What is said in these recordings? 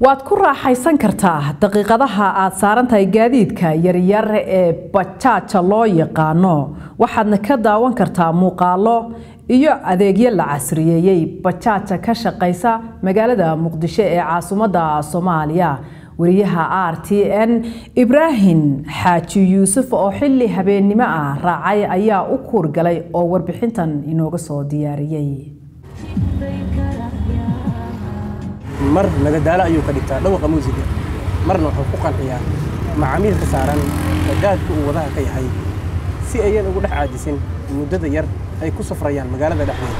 waad ku raaxaysan kartaa daqiiqadaha aad saaran tahay gaadiidka yaryar ee bajaaja loo yaqaano waxaadna ka daawan kartaa muuqaalo iyo adeegyo la casriyeeyey bajaaja ka shaqaysa magaalada muqdisho ee caasimadda soomaaliya wariyaha r t n ibraahim xaaji yuusuf oo xilli habeennimo ah raacay ayaa u kuurgalay oo warbixintan inooga soo diyaariyey mar nagadaalo ayuu ka dhigtaa dhawaqa muusiga marna wuxuu ku qanciyaa macaamiilka saaran bajaajka uu wadaha ka yahay si ayan ugu dhex caajisin muddada yar ay ku safrayaan magaalada dhexdeeda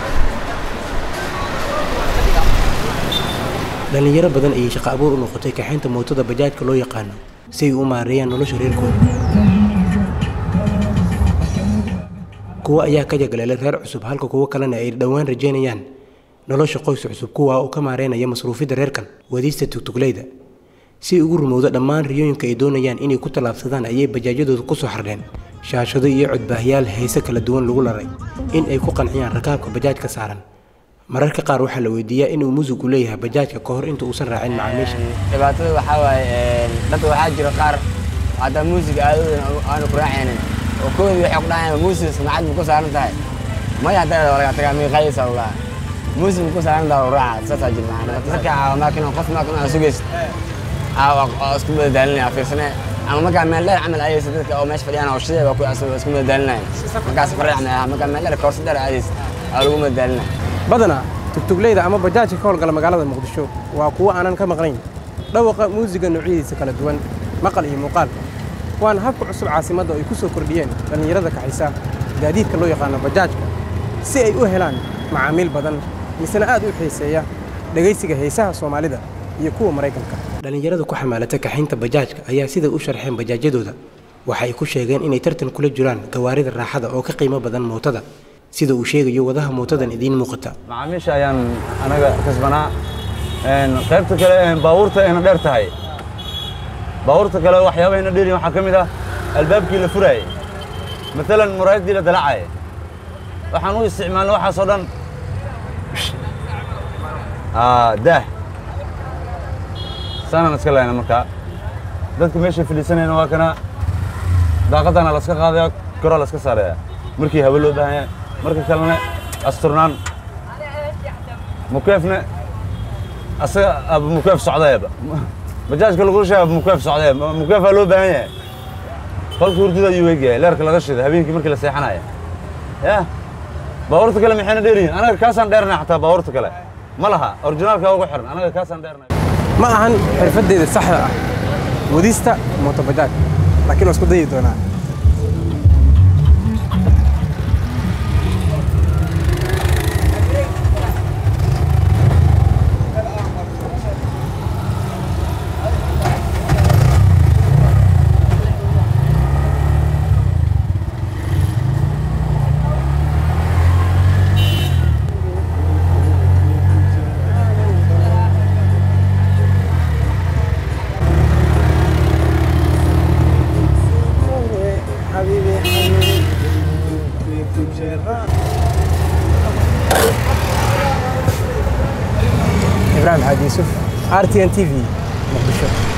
dhallinyaro badan ayay shaqo abuur u noqotay kaxaynta mootada bajaajka loo yaqaano si ay u maareeyaan nolosha reerkooda kuwo ayaa ka jagaleelay reer cusub halka kuwo kalena ay dhowaan rajaynayaan nolosha qoys cusub kuwa uu ka maareynaya masruufidda reerkan wadiista tugtugleyda si ugu rumowda dhammaan riyooyinka ay doonayaan inay ku tallaabsadaan ayay bajaajyadooda ku soo xardheen shaashado iyo codbaahyaal heese kala duwan lagu laray in ay ku qanciyaan rakaabka bajaajka saaran mararka qaar waxaa la weydiiyaa inuu muusigu leeyahay bajaajka ka hor inta uusan raacin macaamiisha dhibaatada waxaa waaye dadka waxaa jira qaar haddaa muusiga aadoodan aanu ku raacaynin oo koodii waxay ku dhahayaan muusiga samacad ma ku saaran tahay maya haddaa laga tagaa miiqaysa ulaa muusiga ma ku saaran tahay u raaca saasaa jir macana dadka maakin qof maakin aan sugaysa oo isku madadaalinaya fiirsanee ama markaa meel dheer camal aadaysa dadka oo meesha fadhiyaan oo shidee baa ku isku madadaalinaya markaas farriic camal markaa meel dheer koorsi dheer aadaysa aa lagu madadaalinaya badanaa tugtugleyda ama bajaajka ka howlgala magaalada muqdisho waa kuwo aanan ka maqnayn dhawaqa muusiga noocyadiisa kala duwan maqal iyo muuqaal waana habka cusub caasimadda ay ku soo kordhiyeen dhallinyarada kaxaysa gaadiidka loo yaqaano bajaajka si ay u helaan macaamiil badan misena aad u xiiseeya dhegaysiga heesaha soomaalida iyo kuwa maraykanka dhallinyarada ku xamaalata kaxaynta bajaajka ayaa siday u sharxeen bajaajyadooda waxa ay ku sheegeen inay tartan kula jiraan gawaarida raaxada oo ka qiimo badan mootada sida uu sheegayo wadaha mootadan idiin muuqata macaamiisha ayaan anaga kasbanaa qaybta kale baabuurta ayna dheer tahay baabuurta kale waxyaabaayna dheerin waxaa ka mid ah albaabkii la furaayey maalan muraayaddii la dalacaye waxaan u isticmaalna waxaasoo dhan daah saanaan iska lehna markaa dadka meesha fadhiisanayna waa kana daaqadana laska qaadaya koroo laska saaraya markii hawe loo baahan yahay marka kalena asturnaan mukeefna asaga aba mukeef socdayaba bajaajka lagula sheega aba mukeef socdaya mukeefaa loo baahan yahay qolka hurdada ayuu weegyahay leerka laga shida habeenkii markii la seexanaya ya baabuurta kale maxayna dheeryihin anaga kaasaan dheernay xataa baabuurta kale ma laha orijinaalka ugu xiran anaga kaasaan dheernay ma ahan xirfaddeeda saxda ah wadista mooto bajaaj laakiin waa isku dayi doonaa ibrahim xaaji yuusuf r t n t v muqdisho